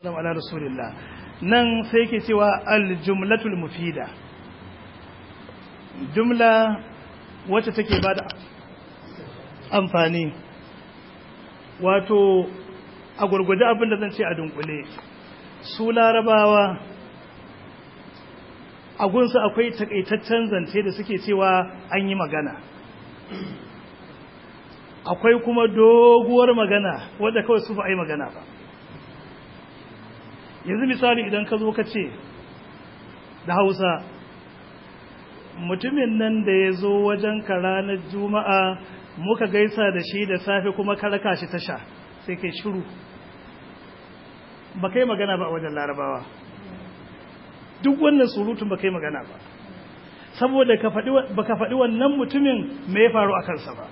ala rasulillah nan sai yake cewa aljumlatul mufida jumla wacce take bada amfani wato a gurguje abin da zan ce a dunkule su larabawa a gunsu akwai takaitaccen zance da suke cewa an yi magana akwai kuma doguwar magana wadda kawai su ba a yi magana ba yanzu misali idan ka zo ka ce da hausa mutumin nan da ya zo wajen ka ranar juma'a muka gaisa da shi da safe kuma ka raka shi tasha sai kai shiru ba kai magana ba a wajen larabawa duk wannan surutun ba kai magana ba saboda ba ka faɗi wannan mutumin me ya faru a kansa ba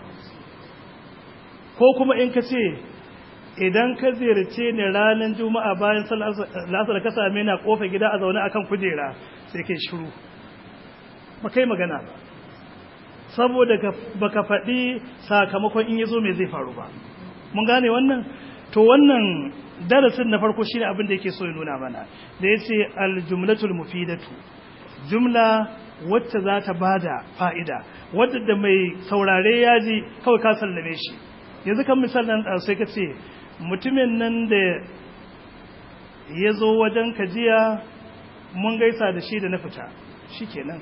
ko kuma in ka ce idan ka ziyarce ni ranar juma'a bayan lasar ka same na kofa gida a zaune akan kujera sai kai shiru ba kai magana ba saboda ba ka faɗi sakamakon in ya zo mai zai faru ba mun gane wannan to wannan darasin na farko shine abin da yake so ya nuna mana da ya ce aljumlatul mufidatu jumla wacce za ta bada fa'ida wadda da mai saurare ya ji kawai ka sallame shi yanzu kan misalin sai ka ce mutumin nan da ya zo wajen kajiya mun gaisa da shi da na fita shi kenan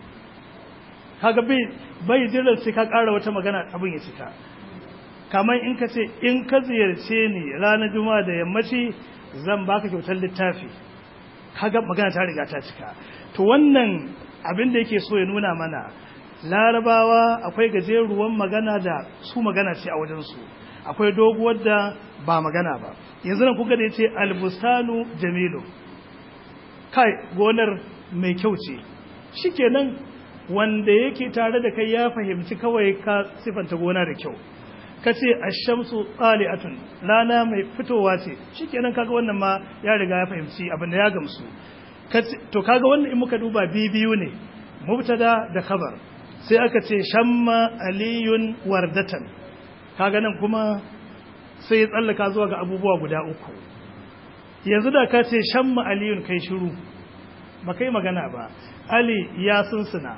kaga bai jiran sai ka ƙara wata magana abin ya cika kamar in ka ce in ka ziyarce ni ranar juma'a da yammaci zan baka kyautar littafi kaga magana ta riga ta cika to wannan abin da yake so ya nuna mana larabawa akwai gajeruwan magana da su magana ce a wajensu akwai doguwar da ba magana ba yanzu nan kuka da yace albustanu jamilu kai gonar mai kyau ce shikenan wanda yake tare da kai ya fahimci kawai ka sifanta gona da kyau kace ash-shamsu qali'atun rana mai fitowa ce shikenan kaga wannan ma ya riga ya fahimci abin da ya gamsu to kaga wannan in muka duba biyu ne mubtada da khabar sai aka ce shamma aliyun wardatan kaga nan kuma sai ya tsallaka zuwa ga abubuwa guda uku yanzu da ka ce shamma aliyun kai shiru ba kai magana ba ali ya sunsuna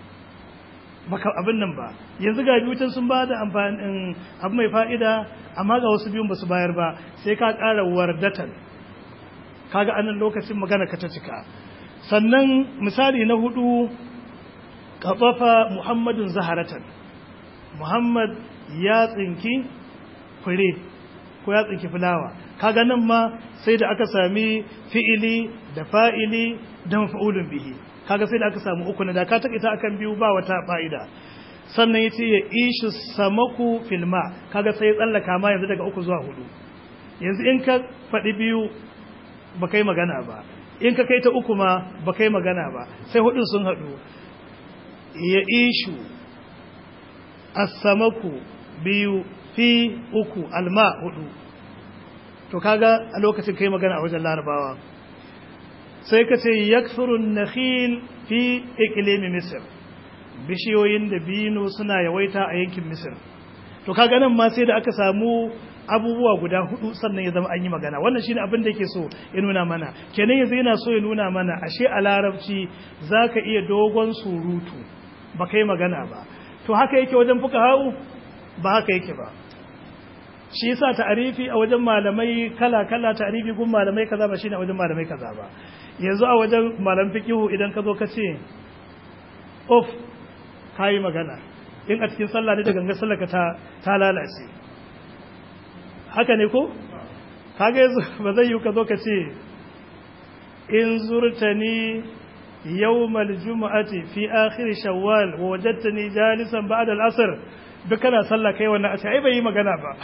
baka abin nan ba yanzu ga biyutan sun ba da amfanin abu mai fa'ida amma ga wasu biyun ba su bayar ba sai ka ƙara wardatan kaga anan lokacin magana ka ta cika sannan misali na hudu kafafa muhammadun zaharatan muhammad ya tsinki fure ko ya tsinki fulawa kaga nan ma sai da aka sami fi'ili da fa'ili da mafa'ulun bihi kaga sai da aka samu uku na da ka taƙaita akan biyu ba wata fa'ida sannan ya ce ya ishi samaku filma kaga sai ya tsallaka ma yanzu daga uku zuwa hudu yanzu in ka faɗi biyu ba kai magana ba in ka kai ta uku ma ba kai magana ba sai hudun sun haɗu ya ishu asamaku biyu fi uku alma hudu to kaga a lokacin kai magana a wajen larabawa sai ka ce yakfurun nakhil fi iklimi misir bishiyoyin da bino suna yawaita a yankin misir to kaga nan ma sai da aka samu abubuwa guda hudu sannan ya zama an yi magana wannan shine abin da yake so ya nuna mana kenan yanzu yana so ya nuna mana ashe a larabci zaka iya dogon surutu ba kai magana ba to haka yake wajen fuka hau ba haka yake ba shi yasa ta'arifi a wajen malamai kala kala ta'arifi gun malamai kaza ba shine a wajen malamai kaza ba yanzu a wajen malam fiqihu idan ka zo ka ce of kai magana in a cikin sallah ne da ganga sallah ka ta ta lalace haka ne ko kaga yanzu ba zai yi ka zo ka ce in zurtani yawmal jumu'ati fi akhir shawwal wa wajadtani jalisan ba'da al-asr duk kana sallah kai wannan a ce ai bai yi magana ba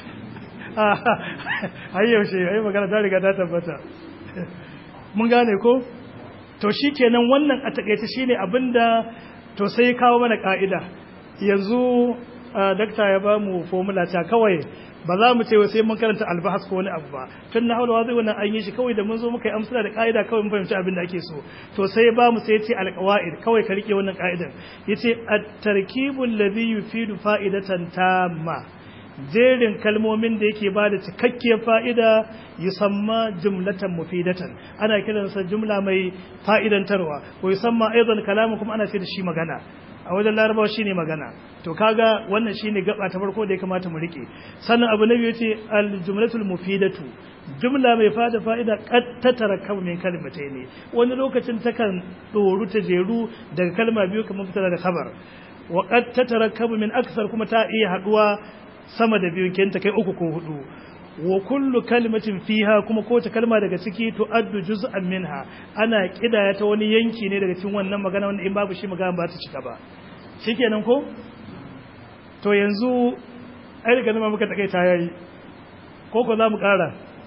ai yaushe ai magana ta riga ta tabbata mun gane ko to shikenan wannan a takeice shine abinda to sai kawo mana ka'ida yanzu dakta ya ba mu formula ta kawai ba za mu ce wai sai mun karanta albahas ko wani abu ba tun na haula zai wannan an yi shi kawai da mun zo muka yi amsala da ka'ida kawai mun fahimci abin da ake so to sai ba mu sai ya ce alqawaid kawai ka rike wannan ka'idan yace at-tarkibul ladhi yufidu fa'idatan tamma jerin kalmomin da yake ba da cikakkiyar fa'ida yusamma jumlatan mufidatan ana kiransa jumla mai fa'idantarwa ko yusamma aizan kalamu kuma ana ce da shi magana a wajen larabawa shine magana to kaga wannan shine gaba ta farko da ya kamata mu rike sannan abu na biyu ce al-jumlatul mufidatu jumla mai fada fa'ida qad tatarakkabu min kalimatayn wani lokacin takan doru ta jeru daga kalma biyu kamar fitar da khabar wa qad tatarakkabu min aksar kuma ta iya haduwa sama da biyu kenta kai uku ko hudu wa kullu kalimatin fiha kuma kowace kalma daga ciki to addu juz'an minha ana kidaya ta wani yanki ne daga cikin wannan magana wanda in babu shi magana ba ta cika ba shikenan ko to yanzu ai daga nan muka take ta yayi ko ko za mu kara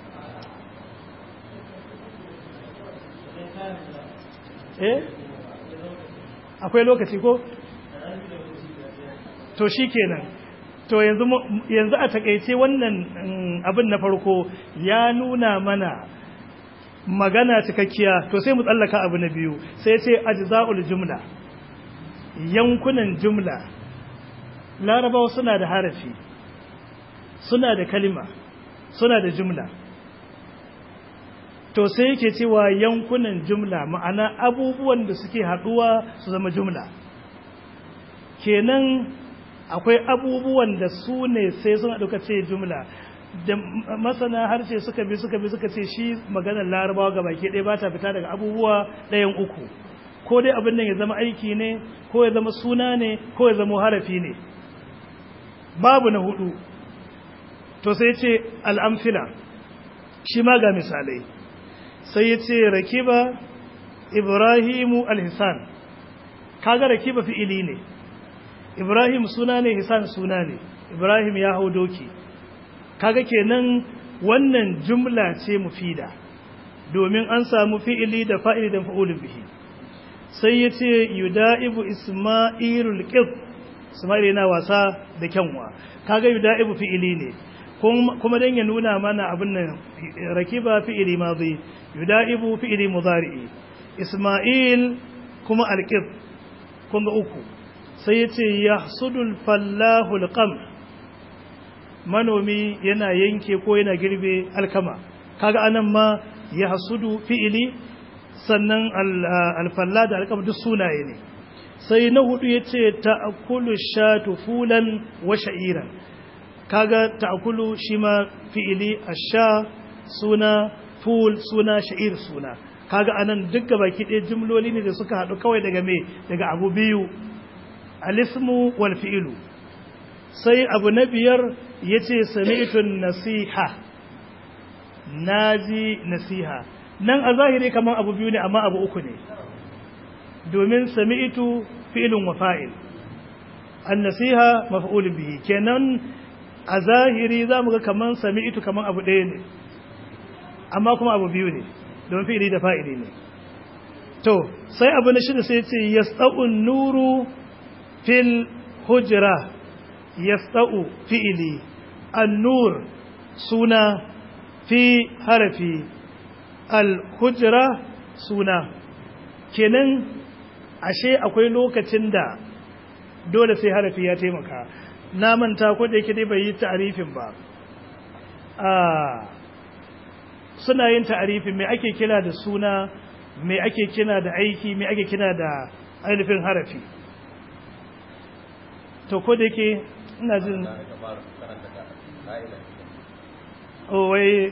eh akwai lokaci ko to shikenan to yanzu yanzu a takeice wannan abin na farko ya nuna mana magana cikakkiya to sai mu tsallaka abu na biyu sai ce ajza'ul jumla yankunan jumla larabawa suna da harafi suna da kalima suna da jumla to sai yake cewa yankunan jumla ma'ana abubuwan da suke haduwa su zama jumla kenan akwai abubuwan da su ne sai suna ɗauka ce jumla da masana harshe suka bi suka bi suka ce shi maganar larabawa ga baki ɗaya ba ta fita daga abubuwa ɗayan uku ko dai abin nan ya zama aiki ne ko ya zama suna ne ko ya zama harafi ne babu na hudu to sai ce al'amfila shi ma ga misalai sai ya ce rakiba ibrahimu alhisan kaga rakiba fi'ili ne ibrahim suna ne hisan suna ne ibrahim ya hau doki kaga kenan wannan jumla ce mufida domin an samu fi'ili da fa'ili da fa'ulun bihi sai ya ce yuda'ibu isma'ilul qib isma'il yana wasa da kyanwa kaga yuda'ibu fi'ili ne kuma dan ya nuna mana abin nan rakiba fi'ili madhi yuda'ibu fi'ili mudari'i isma'il kuma alqib kun ga uku sai ya ce yahsudul fallahu alqam manomi yana yanke ko yana girbe alkama kaga anan ma yahsudu fi'ili sannan alfalla da alkama duk sunaye ne sai na hudu yace ta'kulu shatu fulan wa sha'iran kaga ta'kulu shi ma fi'ili asha suna ful suna sha'ir suna kaga anan duk baki ɗaya jumloli ne da suka haɗu kawai daga me daga abu biyu alismu wal fi'ilu sai abu na biyar yace sami'tun nasiha naji nasiha nan a zahiri kaman abu biyu ne amma abu uku ne domin sami'tu fi'lun wa fa'il an-nasiha maf'ulun bihi kenan a zahiri zamu ga kaman sami'tu kaman abu ɗaya ne amma kuma abu biyu ne domin fi'ili da fa'ili ne to sai abu na shida sai ce yas'un nuru fil hujra yas'u fi'ili an-nur suna fi harafi al-hujra suna kenan ashe akwai lokacin da dole sai harafi ya taimaka na manta ko da yake dai bai yi ta'arifin ba suna yin ta'arifin me ake kira da suna me ake kira da aiki me ake kira da ainihin harafi to ko da yake ina jin wai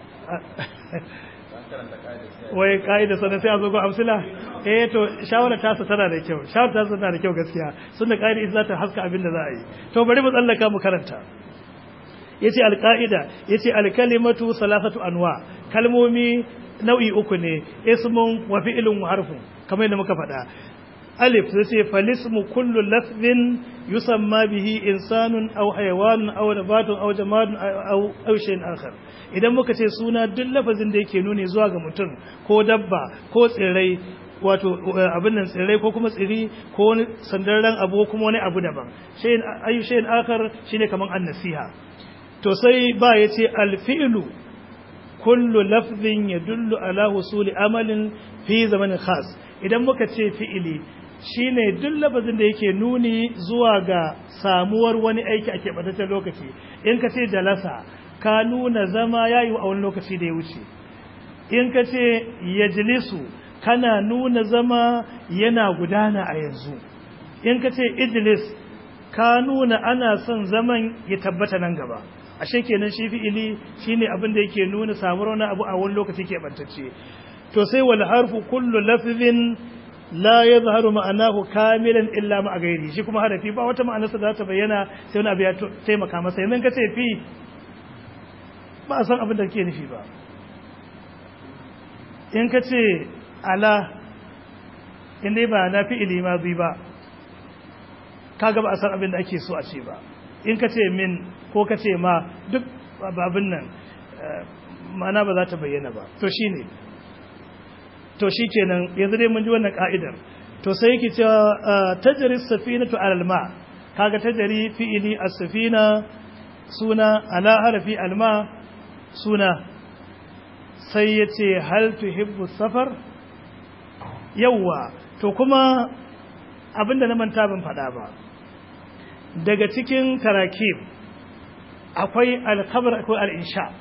wai ka'ida sana sai a zo ga amsila eh to shawara ta sa tana da kyau shawara ta sa tana da kyau gaskiya sunna ka'ida ita za ta haska abin da za a yi to bari mu tsallaka mu karanta yace alqaida yace alkalimatu salasatu anwa kalmomi nau'i uku ne ismun wa fi'lun wa harfun kamar yadda muka faɗa alif sai ce falismu kullu lafzin yusamma bihi insanun aw hayawanun aw nabatun aw jamadun aw aw shay'in akhar idan muka ce suna duk lafazin da yake nuni zuwa ga mutum ko dabba ko tsirrai wato abin nan tsirrai ko kuma tsiri ko wani sandarren abu ko kuma wani abu daban shay'in ayu shay'in akhar shine kaman an-nasiha to sai ba yace al-fi'lu kullu lafzin yadullu ala husuli amalin fi zamanin khas idan muka ce fi'ili shine duk labazin da yake nuni zuwa ga samuwar wani aiki a keɓantaccen lokaci in ka ce jalasa ka nuna zama ya yi a wani lokaci da ya wuce in ka ce yajlisu kana nuna zama yana gudana a yanzu in ka ce ijlis ka nuna ana son zaman ya tabbata nan gaba ashe kenan shi fi'ili shine abin da yake nuna samuwar wani abu a wani lokaci keɓantacce to sai wal harfu kullu lafzin la yadhharu ma'anahu kamilan illa ma gairi shi kuma harafi ba wata ma'anarsa za ta bayyana sai wani abu ya taimaka masa yanzu ka ce fi ba a san abin da ke nufi ba in ka ce ala in dai ba na fi'ili ma zai ba kaga ba a san abin da ake so a ce ba in ka ce min ko ka ce ma duk babin nan ma'ana ba za ta bayyana ba to shine to shi kenan yanzu dai mun ji wannan ka'idar to sai yake cewa tajri safinatu alal ma kaga tajri fi'ili as-safina suna ala harfi alma suna sai yace hal tuhibbu safar yawa to kuma abinda na manta ban faɗa ba daga cikin tarakib akwai alkhabar akwai al-insha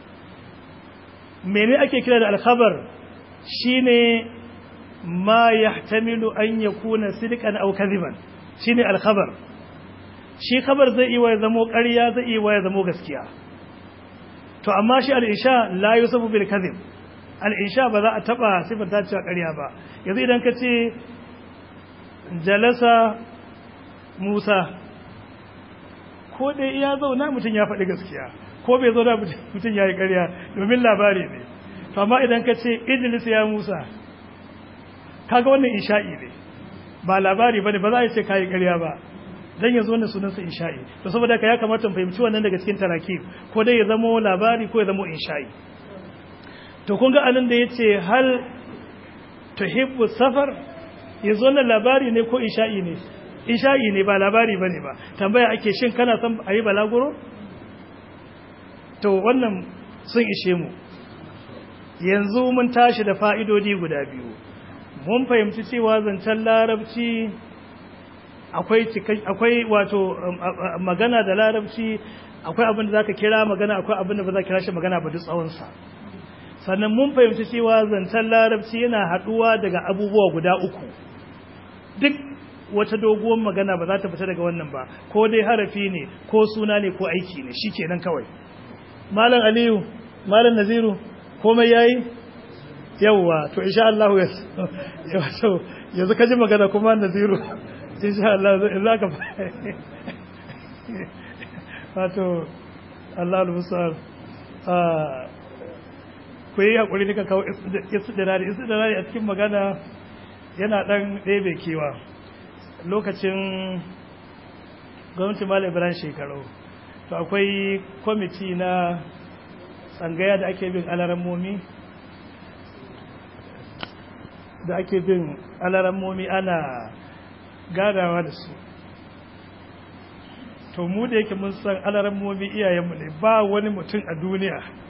mene ake kira da alkhabar shine ma yahtamilu an yakuna sidqan aw kadhiban shine al-khabar shi khabar zai iya zamo ƙarya zai iya zamo gaskiya to amma shi al-insha la yusafu bil kadhib al-insha ba za a taba sifanta cewa ƙarya ba yanzu idan ka ce jalasa Musa ko dai iya zauna mutum ya faɗi gaskiya ko bai zauna mutum ya yi ƙarya domin labari ne to amma idan ka ce idris ya musa kaga wannan insha'i ne ba labari bane ba za a ce kai ƙarya ba dan yanzu wannan sunan sa insha'i to saboda ka ya kamata mu fahimci wannan daga cikin tarakib ko dai ya zama labari ko ya zama insha'i to kun ga anan da yace hal tuhibbu safar yanzu wannan labari ne ko insha'i ne insha'i ne ba labari bane ba tambaya ake shin kana son ayi balaguro to wannan sun ishe mu yanzu mun tashi da fa'idodi guda biyu mun fahimci cewa zancen larabci akwai akwai wato magana da larabci akwai abin da zaka kira magana akwai abin da ba za kira shi magana ba duk tsawonsa sannan mun fahimci cewa zancen larabci yana haɗuwa daga abubuwa guda uku duk wata doguwar magana ba za ta fita daga wannan ba ko dai harafi ne ko suna ne ko aiki ne shi kenan kawai malam aliyu malam naziru komai yayi yawwa to insha Allah yaso yanzu kaji magana kuma naziru insha Allah za ka wato Allah al-musal ah ku yi hakuri ne ka kawo istidrari istidrari a cikin magana yana dan ɗebe kewa lokacin gwamnati malam ibrahim shekaru to akwai kwamiti na tsangaya da ake bin alarammomi da ake bin alarammomi ana gadawa da su to mu da yake mun san alarammomi iyayenmu ne ba wani mutum a duniya